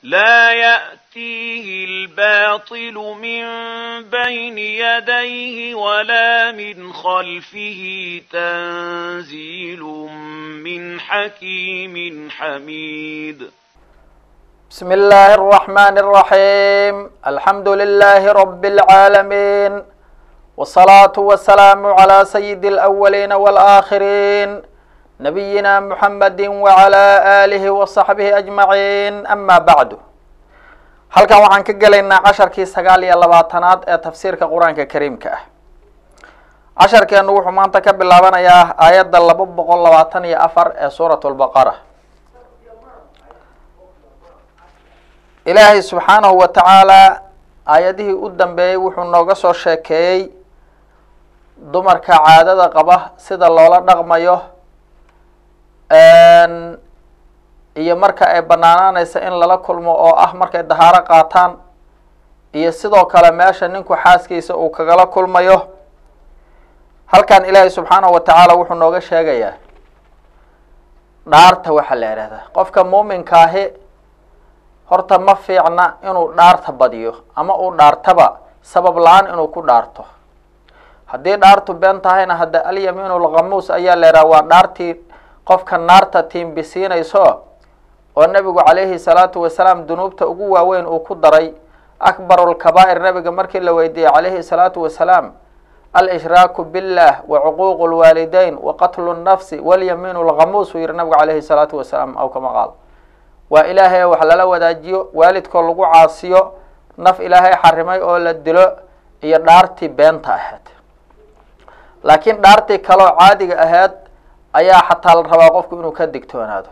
لا يأتيه الباطل من بين يديه ولا من خلفه تنزيل من حكيم حميد بسم الله الرحمن الرحيم الحمد لله رب العالمين والصلاة والسلام على سيد الأولين والآخرين نبينا محمد وعلى آله وصحبه أجمعين أما بعد halkan waxaan ka gelaynaa casharkii sagaal iyo labaatanaad ee tafsiirka qur-aanka kariimka ah casharkeenu wuxuu maanta ka bilaabanayaa aayadda laba boqol labaatan iyo afar ee suurat lbaqara ilaahay subxaanahu wa tacaala aayadihii u dambeeyey wuxuu nooga soo sheekeeyey dumarka caadada qaba sida loola dhaqmayo iyo marka ay banaanaanaysa in lala kulmo oo ah markay dahaaro qaataan iyo sidoo kale meesha ninku xaaskiisa uu kagala kulmayo halkan ilaahay subxaanahu wa tacaala wuxuu nooga sheegayaa dhaarta waxaa la ihahdaa qofka muuminkaahi horta ma fiicna inuu dhaarta badiyo ama uu dhaartaba sabab la-aan inuu ku dhaarto haddii dhaartu been tahayna hadda alyamiinu lkhamuus ayaa la yidhaha waa dhaartii qofka naarta tiimbisiinayso oo nebigu calayhi salaatu wasalaam dunuubta ugu waaweyn uu ku daray akbaru lkabaa'ir nebiga markii la weydiiyey calayhi salaatu wasalaam al-ishraaku billah wa cuquuqu lwaalideyn wa qatlu nnafsi walyamiinu lkhamuus uu yihi nabigu calayhi salaatu wasalaam aw kama qaal waa ilaahay wax lala wadaajiyo waalidkoo lagu caasiyo naf ilaahay xarimay oo la dilo iyo dhaartii beenta ahayd laakiin dhaartii kaloo caadiga ahayd ayaa xataa la rabaa qofku inuu ka digtoonaado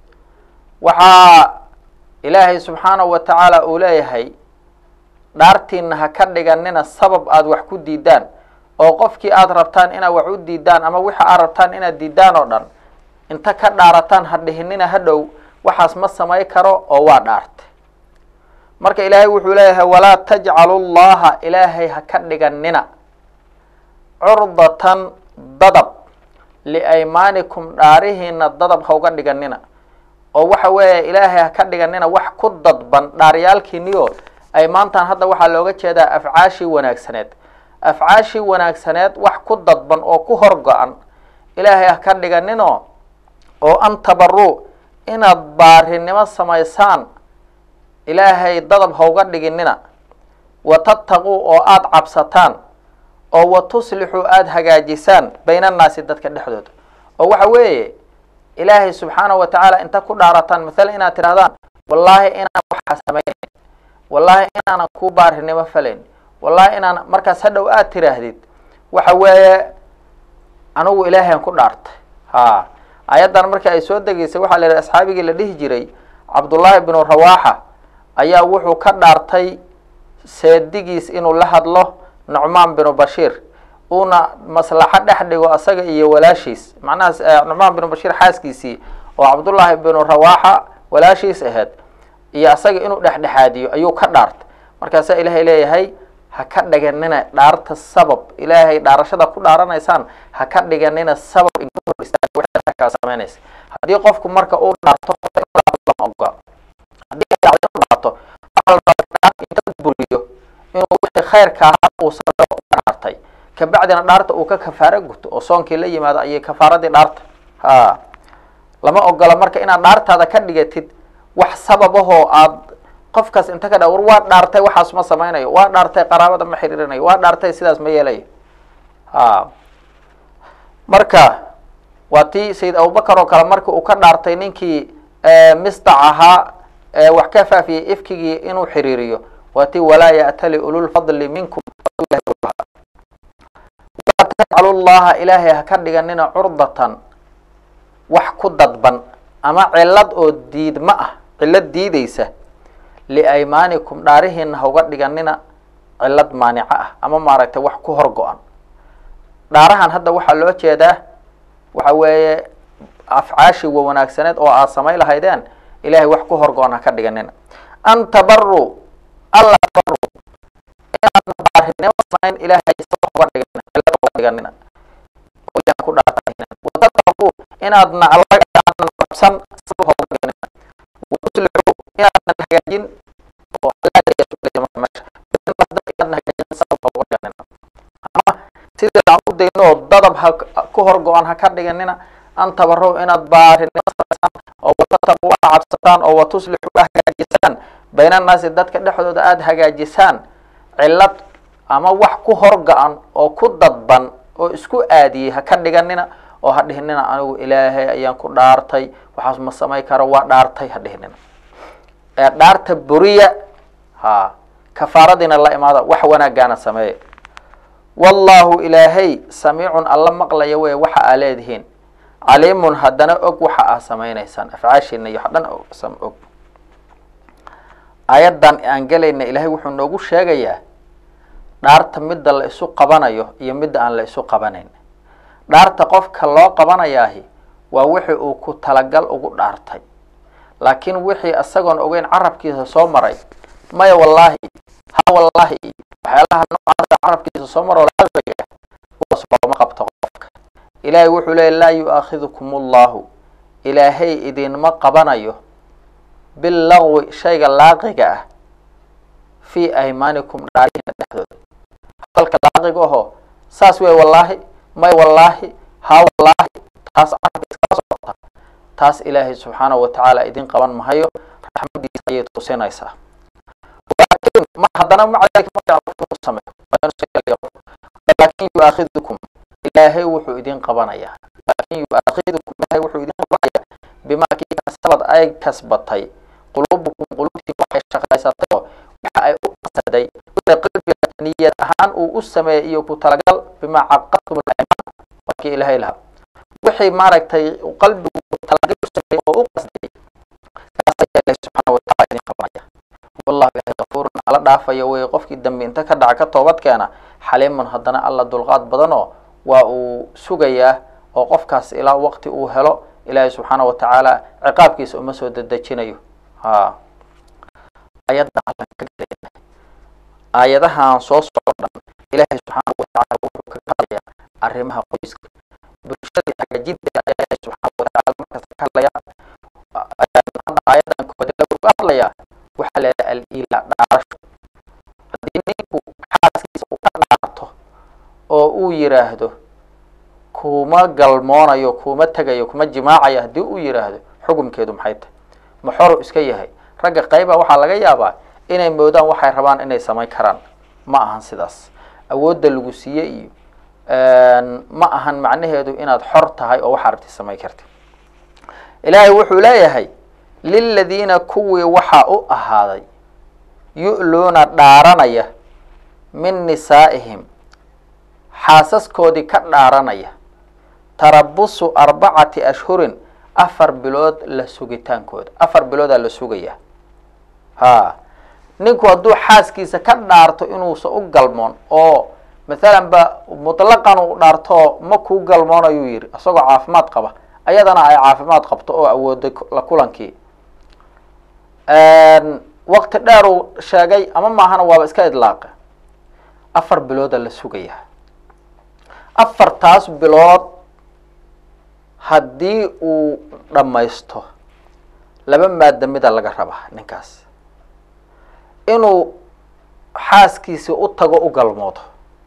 waxaa ilaahay subxaanahu wa tacaala uu leeyahay dhaartiina ha ka dhiganina sabab aada wax ku diidaan oo qofkii aada rabtaan inaad wax u diidaan ama wixi aad rabtaan inaad diidaan oo dhan inta ka dhaarataan ha dhihinina ha dhow waxaas ma samay karo oo waa dhaarte marka ilaahay wuxuu leeyahay walaa tajcalu llaha ilaahay ha ka dhiganina curdatan dadab liaymaanikum dhaarihiina dadab ha uga dhiganina oo waxa weeye ilaahay ha ka dhiganina wax ku dadban dhaaryaalkiiniyo ay maantaan hadda waxaa looga jeedaa afcaashii wanaagsaneed afcaashii wanaagsaneed wax ku dadban oo ku horgo-an ilaahay ha ka dhiganino oo an tabaru inaad baarinimo samaysaan ilaahay dadab ha uga dhiginina wa tattaquu oo aada cabsataan oo wa tuslixuu aada hagaajisaan baynannaasi dadka dhexdooda oo waxa weeye ilaahay subxaanahu wa tacaala inta ku dhaarataan mathalan inaad tidhahdaan wallaahi inaan waxaa samaynayn wallaahi inaanan kuu baarinimo falayn wallaahi inaan markaas hadhow aada tiraahdid waxa weeye anigu ilaahayn ku dhaartay ha ayaddan markii ay soo degeysay waxaa la yidhaha asxaabigii la dhihi jiray cabdullaahi binu rawaaxa ayaa wuxuu ka dhaartay seedigiis inuu la hadlo nucmaan binu bashiir uuna maslaxo dhex dhigo asaga iyo walaashiis macnaha nucmaan binu bashiir xaaskiisii oo cabdullaahi binu rawaaxa walaashiis ahayd iyo asaga inuu dhexdhexaadiyo ayuu ka dhaartay markaasaa ilaahay leeyahay ha ka dhiganina dhaarta sabab ilaahay dhaarashada ku dhaaranaysaan ha ka dhiganina sabab samaynaysa haddii qofku marka uu dhaarto oga haddii dhaarto inta buriyo inuu wixii khayrka ahaa uu sameeyo dhaartay kabacdina dhaarta uu ka kafaaro guto oo soonkii la yimaado ayay kafaaradii dhaarta ha lama ogola marka inaad dhaartaada ka dhigatid wax sababahoo aad qofkaas inta ka dha war waa dhaartay waxaas ma samaynayo waa dhaartay qaraabada ma xiriirinayo waa dhaartay sidaas ma yeelayo ha marka waa tii sayid abubakar oo kale markii uu ka dhaartay ninkii misdac ahaa wax ka faafiyey ifkigii inuu xiriiriyo waa tii walaa ya'tali ululfadli minkum walaa tajcalu llaha ilaahay ha ka dhiganina curdatan wax ku dadban ama cilad oo diidma ah cilad diideysa liaymaanikum dhaarihiina ha uga dhiganina cilad maanica ah ama maaragtay wax ku hor go-an dhaarahan hadda waxaa loo jeedaa waxa weeye afcaashii wa wanaagsaneed oo aad samay lahaydeen ilahay wax ku hor go-an ha ka dhiganina an tabaru alla tabaru inaadna baarinimo samayn ilahay uga dhiganina ku dhaartanina wataqaqu inaadna allaga qabsan sabab ha uga dhiganina watuslicu inaadna hagaajin oo ama sidii aan u dayno oo dadab ha ku hor go-an ha ka dhiganina an tabarow inaad baarinimo samaysaan oo watataqu a cabsataan oo watuslixu a hagaajisaan bayna annaasi dadka dhexdooda aada hagaajisaan cillad ama wax ku hor go-an oo ku dadban oo isku aadiyey ha ka dhiganina oo ha dhihinina anigu ilaahay ayaan ku dhaartay waxaas ma samay karo waa dhaartay ha dhihinina ee dhaarta buriya ha kafaaradiina la imaada wax wanaagaana sameeya wallahu ilaahay samiicun alla maqlaya wey waxa aa leedihiin caliimun haddana og waxa aa samaynaysaan afcaashiina iyo wax dhan sam og aayaddan aan gelayna ilaahay wuxuu noogu sheegayaa dhaarta midda la isu qabanayo iyo midda aan la isu qabanayn dhaarta qofka loo qabanayaahi waa wixii uu ku talagal ugu dhaartay laakiin wixii isagoon ogeyn carabkiisa soo maray maya wallaahi ha wallaahi waxyaalaha noocaasa carabkiisa soo maroo laaqiga kuwaas looma qabto qofka ilaahay wuxuu leeyay laa yu-aakhidukum allahu ilaahay idinma qabanayo billagwi shayga laaqiga ah fii aymaanikum dhaarihiina dhexdooda hadalka laaqiga aho saas wey wallaahi may wallaahi ha wallaahi taas carabka iskala socota taas ilaahay subxaanahu watacaala idin qaban mahayo raxmadiisa ayay tusinaysaa laakiin ma haddana maca dalika markaa sameeyo laakin yu-aakhidukum ilaahay wuxuu idin qabanayaa laakin yu-aakhidukum ilaahay wuxuu idin qabanayaa bimaa kii kasabad ay kasbatay quluubukum qulubtii waxay shaqaysatay oo waxa ay u qasaday qalbiga niyad ahaan uu u sameeyey iyo ku talagal bimaa caqadtum alimaan waa kii ilaahay lahaa wixii maaragtay qalbigu talagal u sameeyey oo u qasday kaas ayaa ilaahay subxaana wataala idin qabanaya wallahu ilahay kafuurun ala dhaafayo wey qofkii dambi inta ka dhaca ka toobad keena xaliimun haddana alla dulqaad badanoo waa uu sugayaa oo qofkaas ilaa waqti uu helo ilaahay subxaana watacaala ciqaabkiisa uma soo dedejinayo ha ayadda allan ka gelana aayadahan soo soco dhan ilaahay subxaana watacaala wuxuu kaga hadlayaa arrimaha qoyska bulshada hagaajinteeda ayaa ilaahay subxaana watacaala markasta ka hadlaya hadda aayadan koode wuxuu ka hadlayaa waxaa leedahay al-ila dhaarasho haddii ninku xaaskiisa u ka dhaarto oo uu yiraahdo kuma galmoonayo kuma tegayo kuma jimaacayo haddii uu yiraahdo xukumkeedu maxay tahay maxoru iska yahay ragga qayba waxaa laga yaabaa inay moodaan waxay rabaan inay samayn karaan ma ahan sidaas awoodda lagu siiye iyo ma ahan macnaheedu inaad xor tahay oo waxaa rabti samayn karti ilaahay wuxuu leeyahay liladiina kuwii waxaa u ahaaday yu'luuna dhaaranaya min nisaa'ihim xaasaskoodii ka dhaaranaya tarabusu arbacati ashhurin afar bilood la sugitaankooda afar biloodaa la sugaya ha ninku hadduu xaaskiisa ka dhaarto inuusan u galmoon oo mathalan ba mutlaqan uu dhaarto ma kuu galmoon ayuu yidhi isagoo caafimaad qaba ayadana ay caafimaad qabto oo awooday la kulankii waqti dheer uu sheegay ama maahana waaba iska idlaaqe afar bilooda la sugaya afartaas bilood haddii uu dhammaysto laba maada mida laga rabaa ninkaas inuu xaaskiisii u tago u galmoodo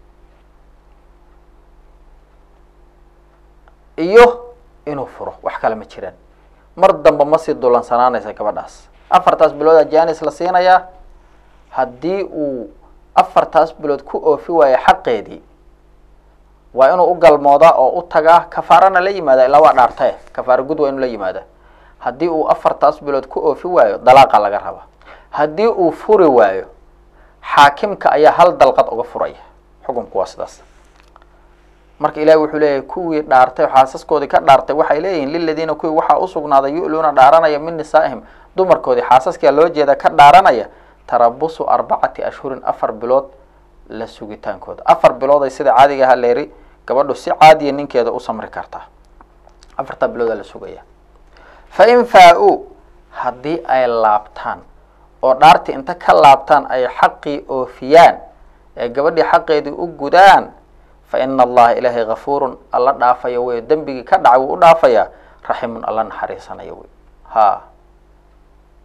iyo inuu furo wax kale ma jiraan mar damba ma sii dulansanaanaysa gabadhaas afartaas biloodaa janis la siinayaa haddii uu afartaas bilood ku oofi waayo xaqeedii waa inuu u galmoodaa oo u tagaa kafaarana la yimaada ilaa waa dhaartae kafaara gud waa inuu la yimaada haddii uu afartaas bilood ku oofi waayo dalaaqa laga raba haddii uu furi waayo xaakimka ayaa hal dalqad uga furaya xukunku waa sidaas marka ilahi wuxuu leeyahay kuwii dhaartay xaasaskoodii ka dhaartay waxay leeyihiin liladiina kuwii waxaa usugnaaday yu'luuna dhaaranaya min nisaa'ihim dumarkoodii xaasaskia loo jeeda ka dhaaranaya tarabusu arbacati ashhurin afar bilood la sugitaankooda afar bilooday sida caadiga aha leeri gabadhu si caadiya ninkeeda u samri kartaa afartaa biloodaa la sugaya fa in faa-uu haddii ay laabtaan oo dhaartii inta ka laabtaan ay xaqii oofiyaan ee gabadhii xaqeedii u gudaan fa ina allaha ilaahay gafuurun alla dhaafaya wey dembigii ka dhacay wuu u dhaafayaa raximun alla naxariisanaya wey ha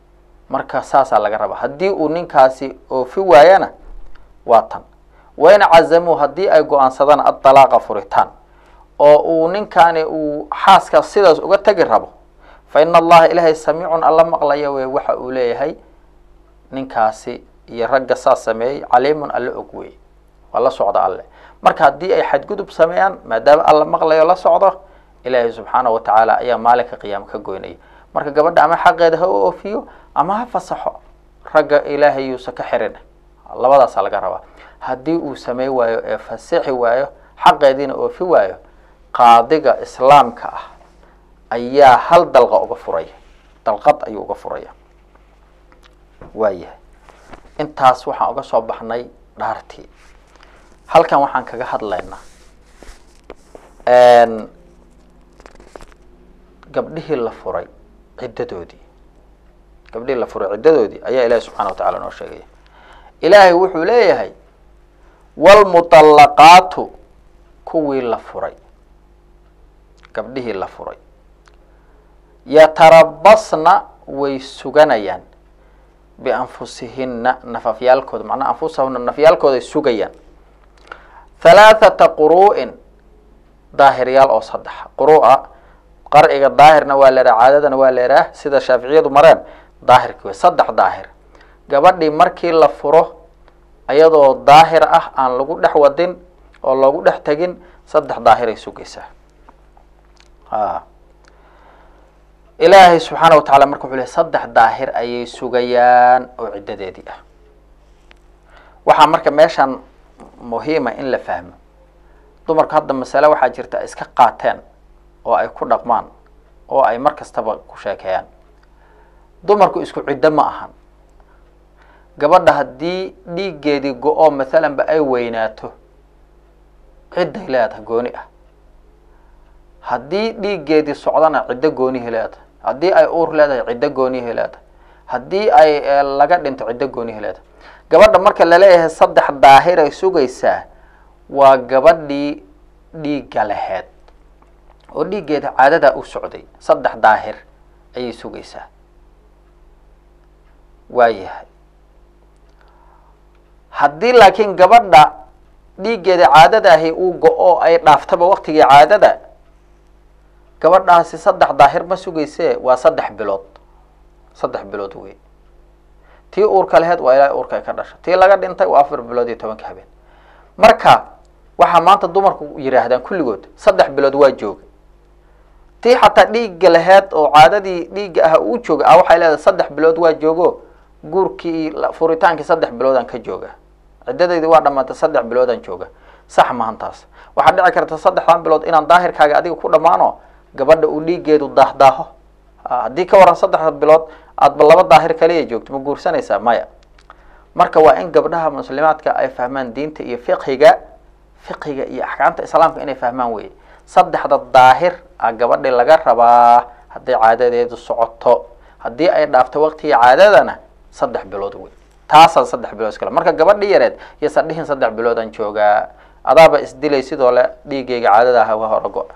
marka saasaa laga rabaa haddii uu ninkaasi oofi waayana waa tan wain cazamuu haddii ay go-aansadaan adalaaqa furitaan oo uu ninkaani uu xaaska sidaas uga tegi rabo fa ina allaha ilaahay samiicun alla maqlaya wey waxa uu leeyahay ninkaasi iyo ragga saas sameeyey caliimun alla og wey waa la socda alle marka haddii ay xadgudub sameeyaan maadaama alla maqlayo la socdo ilaahay subxaana wa tacaala ayaa maalinka qiyaama ka goynaya marka gabadha ama xaqeeda ha u oofiyo ama ha fasaxo ragga ilaahay yuusa ka xirin labadaasaa laga rabaa haddii uu samey waayo ee fasixi waayo xaqeediina oofi waayo qaadiga islaamka ah ayaa hal dalqa uga furaya dalqad ayuu uga furaya waayahay intaas waxaan uga soo baxnay dhaartii halkan waxaan kaga hadlaynaa gabdhihii la furay ciddadoodii gabdhihii la furay ciddadoodii ayaa ilaahi subxana wa tacala noo sheegaya ilaahay wuxuu leeyahay wlmuطallaqaatu kuwii la furay gabdhihii la furay yatarabasna way suganayaan bianfusihina nafafyaalkooda macnaha anfusahuna nafyaalkooday sugayaan halaathata quru'in daahiryaal oo saddex quru-a qarciga daahirna waa la yidhaha caadadana waa la yidhaah sida shaaficiyadu mareen daahirki wey saddex daahir gabadhii markii la furo ayadoo daahir ah aan lagu dhex wadin oo loogu dhex tegin saddex daahiray sugaysaa a ilaahay subxaana wa tacala marka wuxuu ley saddex daahir ayay sugayaan oo ciddadeedii ah waxaa marka meeshan muhiima in la fahmo dumarku hadda masale waxaa jirta iska qaateen oo ay ku dhaqmaan oo ay mar kastaba ku sheekeeyaan dumarku isku ciddo ma ahan gabadha haddii dhiiggeedii go-oo mathalan ba ay weynaato cidday leedahay gooni ah haddii dhiiggeedii socdana ciddo goonihi leedahay haddii ay uur leedahay ciddo goonihi leedahay haddii ay laga dhinto ciddo goonihi leedahay gabadha marka laleeyahay saddex daahir ay sugaysaa waa gabadhii dhiigga laheed oo dhiiggeeda caadadaa u socday saddex daahir ayay sugaysaa waayahay haddii laakiin gabadha dhiiggeeda caadadaahi uu go-o ay dhaaftaba waktigii caadada gabadhaasi saddex daahir ma sugaysee waa saddex bilood saddex bilood wey tii uurka laheyd waa ilaahay uurka ay ka dhasha tii laga dhintay waa afar bilood iyo tobanka habeen marka waxaa maanta dumarku yidhaahdaan kulligood saddex bilood waa jooga tii xataa dhiigga laheyd oo caadadii dhiigga ah uu jooga ah waxay leedahay saddex bilood waa joogo guurkii furitaankii saddex biloodaan ka jooga ciddadaydi waa dhamaatay saddex biloodaan jooga sax mahan taas waxaa dhici karta saddexdan bilood inaan daahirkaaga adiga ku dhammaano gabadha uu dhiiggeedu daahdaaho haddii ka waran saddexda bilood aadba laba daahir kaliya joogto ma guursanaysaa maya marka waa in gabdhaha muslimaadka ay fahmaan diinta iyo fiqhiga fiqhiga iyo axkaamta islaamka inay fahmaan weye saddexda daahir a gabadhi laga rabaa hadday caadadeedu socoto haddii ay dhaafto waqtigii caadadana saddex bilood wey taasaa saddex bilood iskale marka gabadhi yareed yaysan dhihin saddex biloodaan joogaa adaaba isdilay sidoo le dhiigayga caadada ah waa hore go-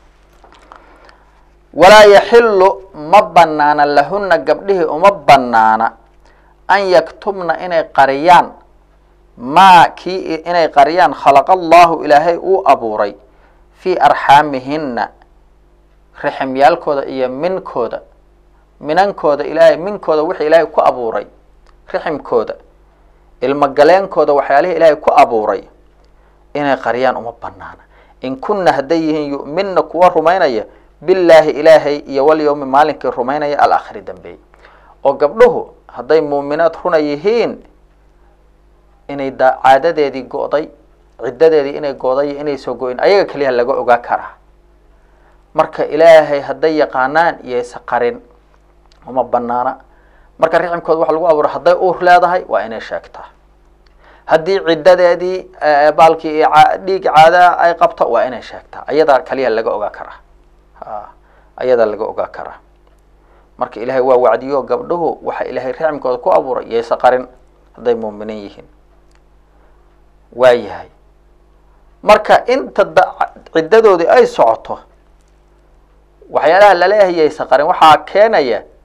walaa yaxilu ma banaana lahuna gabdhihii uma banaana an yaktumna inay qariyaan maa kii inay qariyaan khalaqa allahu ilaahay uu abuuray fii arxaamihina riximyaalkooda iyo minkooda minankooda ilaahay minkooda wixii ilaahay ku abuuray riximkooda ilmogaleenkooda waxyaalihii ilaahay ku abuuray inay qariyaan uma banaana in kunna hadday yihiin yu'minna kuwa rumaynaya billaahi ilaahay iyo walyawmi maalinkii rumaynaya alaakhiri dambeey oo gabdhuhu hadday muuminaad runa yihiin inay da caadadeedii go'day ciddadeedii inay go'day iyo inay soo go-in ayaga keliya laga ogaa karaa marka ilaahay hadday yaqaanaan iyaysa qarin uma banaana marka riximkooda waxa lagu abuuray hadday uur leedahay waa inay sheegtaa haddii ciddadeedii baalkii dhiig caada ay qabto waa inay sheegtaa ayadaa kaliya laga ogaa karaa ayadaa laga ogaa karaa marka ilaahay waa wacdiyo gabdhuhu waxa ilaahay riximkooda ku abuuray iyaysa qarin hadday muuminiin yihiin waa yahay marka inta ciddadoodii ay socoto waxyaalaha laleeyahay yaysa qarin waxaa keenaya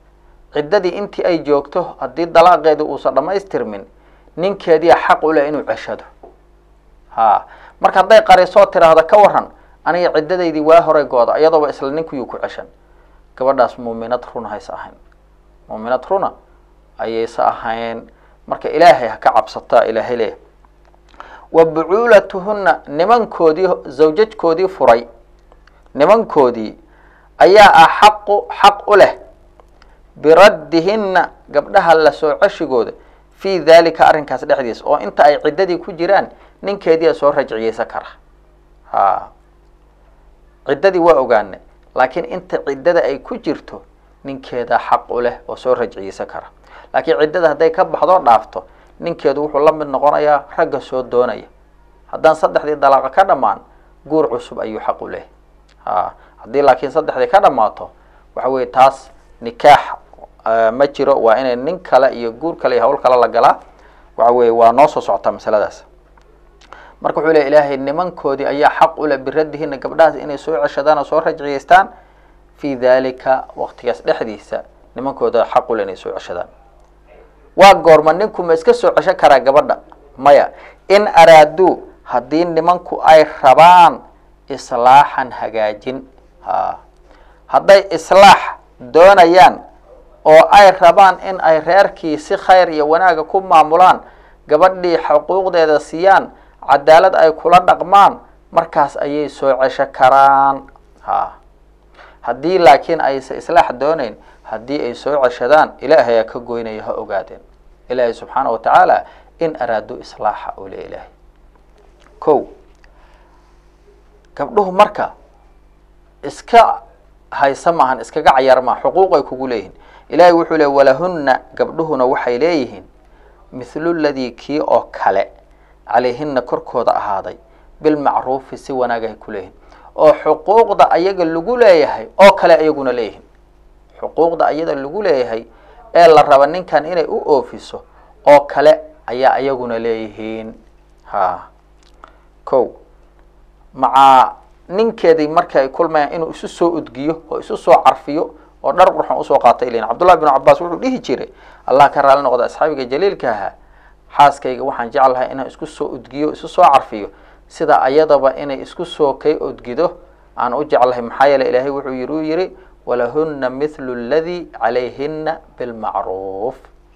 ciddadii intii ay joogto haddii dalaaqeedii uusan dhammaystirmin ninkeediia xaq u leh inuu ceshado ha marka hadday qarisoo tiraahdo ka waran aniga ciddadaydii waa horay gooda iyadooba isla ninkuyuu ku ceshan gabadhaas muuminad runa hayse ahayn muuminad runa ayayse ahayn marka ilaahay ha ka cabsataa ilaahay leeyahy wa bucuulatuhunna nimankoodii zawjajkoodii furay nimankoodii ayaa ah xaqu xaq u leh biraddihinna gabdhaha la soo ceshigooda fii daalika arrinkaas dhexdiisa oo inta ay ciddadii ku jiraan ninkeediia soo rajciyeysan kara ha ciddadii waa ogaane laakiin inta ciddada ay ku jirto ninkeedaa xaq u leh oo soo rajciyeysan kara laakiin ciddada hadday ka baxdoo dhaafto ninkeedu wuxuu la mid noqonayaa ragga soo doonaya haddaan saddexdii dalaaqa ka dhammaan guur cusub ayuu xaq u lehay ha haddii laakiin saddexdii ka dhammaato waxa weye taas nikaax ma jiro waa inay nin kale iyo guur kale iyo hawl kale la galaa waxa weye waa noo soo socotaa masaladaas marka wuxuu ley ilaahay nimankoodii ayaa xaq u leh biraddihina gabdhahaas inay soo ceshadaan oo soo rajciyeystaan fii daalika waqtigaas dhexdiisa nimankooda xaq u leh inay soo ceshadaan waa goorma ninku ma iska soo cesho karaa gabadha maya in araaduu haddii nimanku ay rabaan islaaxan hagaajin ha hadday islaax doonayaan oo ay rabaan in ay reerkii si khayr iyo wanaaga ku maamulaan gabadhii xuquuqdeeda siiyaan cadaalad ay kula dhaqmaan markaas ayay soo cesho karaan ha haddii laakiin aysa islaax doonayn haddii ay soo ceshadaan ilaahay aa ka goynaya ha ogaadeen ilaahay subxaana wa tacaala in araado islaaxa uu le ilaahay ko gabdhuhu marka iska haysa maahan iskaga cayar maa xuquuq ay kugu leeyihiin ilaahay wuxuu le walahunna gabdhuhuna waxay leeyihiin mithlu ladii kii oo kale calayhina korkooda ahaaday bilmacruufi si wanaag ay ku leeyihiin oo xuquuqda ayaga lagu leeyahay oo kale ayaguna leeyihiin xuquuqda ayada lagu leeyahay ee la raba ninkan inay u oofiso oo kale ayaa ayaguna leeyihiin ha ko macaa ninkeedii marka ay kulmayaan inuu isu soo udgiyo oo isu soo carfiyo oo dhar qurxon usoo qaata ilayn cabdullahi binu cabaas wuxuu dhihi jiray allah ka raali noqda asxaabiga jaliilka ahaa xaaskayga waxaan jeclahay inaan isku soo udgiyo isu soo carfiyo sida ayadaba inay isku soo kay udgido aan u jeclahay maxaa yeele ilaahay wuxuu yiri u yihi walahuna mithlu ladii calayhina bilmacruuf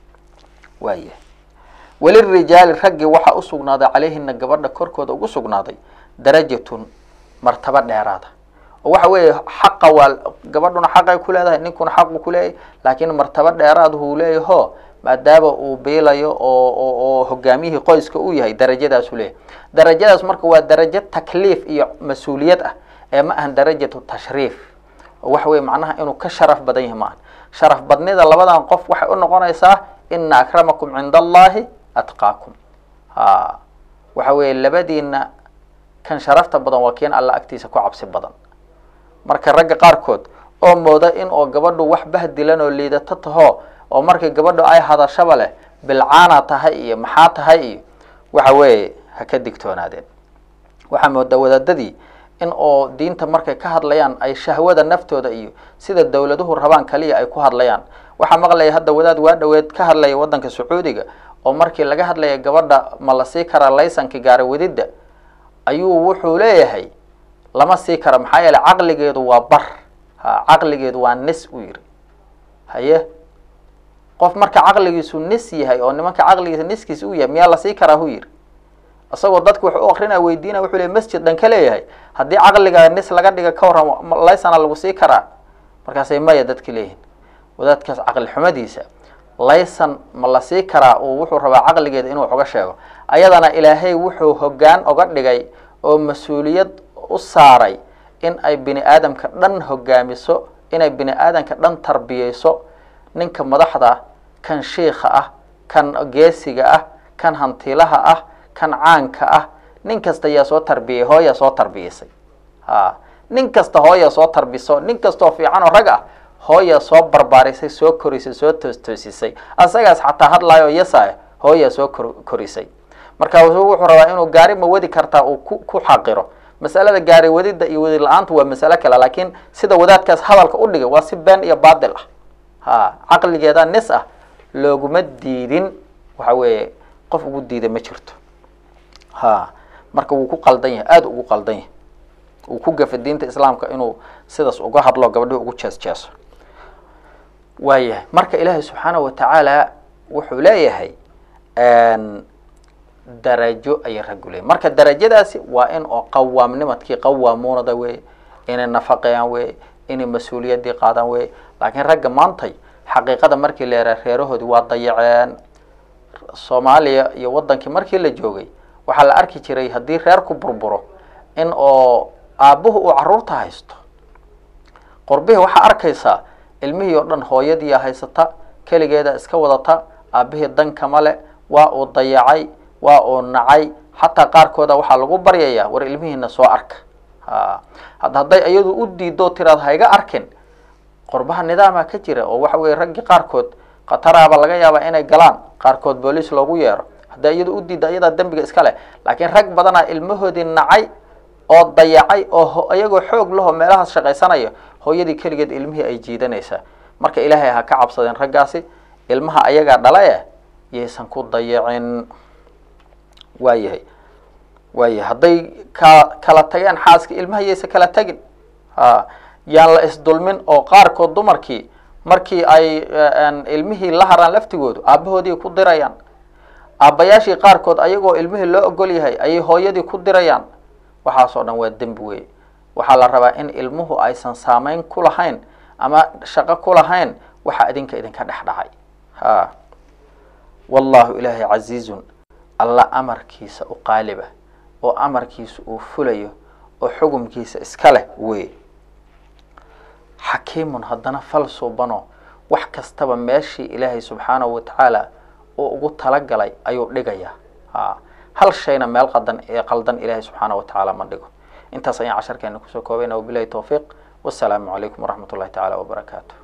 waaya welirijaali raggii waxaa usugnaaday calayhina gabadha korkooda ugu sugnaaday darajatun martaba dheeraada oo waxa weeye xaqa waa gabadhuna xaqay ku leedahay ninkuna xaqu ku leeyahay laakiin martaba dheeraad huu leeyaho maadaama uu biilayo oo oo hogaamiyihii qoyska uu yahay darajadaasu leeyahay darajadaas marka waa darajo takliif iyo mas-uuliyad ah ee ma ahan darajatu tashriif oo waxa weye macnaha inuu ka sharaf badan yahay maahan sharaf badnida labadan qof waxay u noqonaysaa ina akramakum cinda allahi atqaakum ha waxa weeye labadiina kan sharafta badan waa kiin alla agtiisa ku cabsi badan marka ragga qaarkood oo mooda in oo gabadhu wax bahdilan oo liidato taho oo markii gabadhu ay hadashaba leh bilcaana tahay iyo maxaa tahay iyo waxa weeye ha ka digtoonaadeen waxaa moodaa wadaadadii in oo diinta markay ka hadlayaan ay shahwada naftooda iyo sida dawladuhu rabaan kaliya ay ku hadlayaan waxaa maqlaya hadda wadaad waa dhaweed ka hadlaya waddanka sacuudiga oo markii laga hadlaya gabadha ma la sii karaa laysanka gaara wadidda ayuu wuxuu leeyahay lama sii kara maxaa yeele caqligeedu waa bar ha caqligeedu waa nis u yiri haye qof marka caqligiisu nis yahay oo nimanka caqligiisa niskiisa u yahay miyaa lasii karaa hu yiri isagoo dadku wax u akrinaya weydiinaya wuxuu le masjid dhan ka leeyahay haddii caqliga nis laga dhiga ka warran laysana lagu sii karaa markaasay maya dadka leeyihin wadaadkaas caqli xumadiisa laysan ma la sii karaa uu wuxuu rabaa caqligeeda inuu wax uga sheego ayadana ilaahay wuxuu hoggaan oga dhigay oo mas-uuliyad u saaray in ay bini aadamka dhan hogaamiso inay bini aadamka dhan tarbiyeyso ninka madaxda kan shiika ah kan geesiga ah kan hantilaha ah kan caanka ah nin kasta yaa soo tarbiyey hooyaa soo tarbiyeysay ha nin kasta hooyaa soo tarbiso nin kastoo fiican oo rag ah hooyaa soo barbaarisay soo korisay soo toostoosisay asagaas xataa hadlaayo yasa hooyaa soo kor korisay marka wuxuu rabaa inuu gaari ma wadi kartaa uu ku ku xaqiro masalada gaari wadida iyo wadi la-aantu waa masalo kale laakiin sida wadaadkaas hadalka u dhigay waa si been iyo baadil ah ha caqligeeda nis ah looguma diidin waxa weeye qof ugu diida ma jirto ha marka wuu ku qaldan yahay aada ugu qaldan yahay uu ku gafa diinta islaamka inuu sidaas uga hadlo gabadhihi ugu jees jeeso waayahay marka ilaahay subxaana wa tacaala wuxuu leeyahay darajo ayay raggu leeyahy marka darajadaasi waa in oo qawaamnimadkii qawaamuunada wey inay nafaqeeyaan wey inay mas-uuliyaddii qaadaan wey laakiin ragga maantay xaqiiqada markii la yaraa reerahoodii waa dayaceen soomaaliya iyo wadankii markii la joogay waxaa la arki jiray haddii reerku burburo in oo aabbuhu uu caruurta haysto qorbihii waxaa arkaysaa ilmihii oo dhan hooyadiiya haysata keligeeda iska wadata aabbihii dankama le waa uu dayacay waa uu nacay xataa qaarkooda waxaa lagu baryayaa war ilmihiina soo arka ha hadda hadday iyadu u diido tiraad hayga arkin qorbaha nidaama ka jira oo waxa weye raggii qaarkood khataraaba laga yaabaa inay galaan qaarkood booliis loogu yeero hadday iyadu u diidda iyadaa dembiga iska leh laakiin rag badanaa ilmahoodii nacay oo dayacay oo iyagoo xoog laho meelahaas shaqaysanaya hooyadii keligeed ilmihii ay jiidanaysaa marka ilaahay ha ka cabsadeen raggaasi ilmaha ayagaa dhala eh yaysan ku dayacin waayahay waayahay hadday ka kala tageen xaaska ilmaha yaysan kala tegin ha yaan la isdulmin oo qaarkood dumarkii markii ay ilmihii la haraan laftigoodu aabahoodii ku dirayaan aabbayaashii qaarkood ayagoo ilmihii loo ogol yahay ayay hooyadii ku dirayaan waxaasoo dhan waa dembi wey waxaa la rabaa in ilmuhu aysan saameyn ku lahayn ama shaqo ku lahayn waxa idinka idinka dhex dhacay ha wallahu ilaahay casiizun alla amarkiisa u qaaliba oo amarkiisa uu fulayo oo xugumkiisa iska leh wey xakiimun haddana fal suubano wax kastaba meeshii ilaahay subxaanahu watacaala uu ugu talagalay ayuu dhigayaa ha hal shayna meel qadan ee qaldan ilaahay subxaana wa tacaala ma dhigo intaas ayaan casharkeena kusoo koobayna wabilahi towfiiq wasalaamu calaykum waraxmat ullahi tacaala wabarakaatu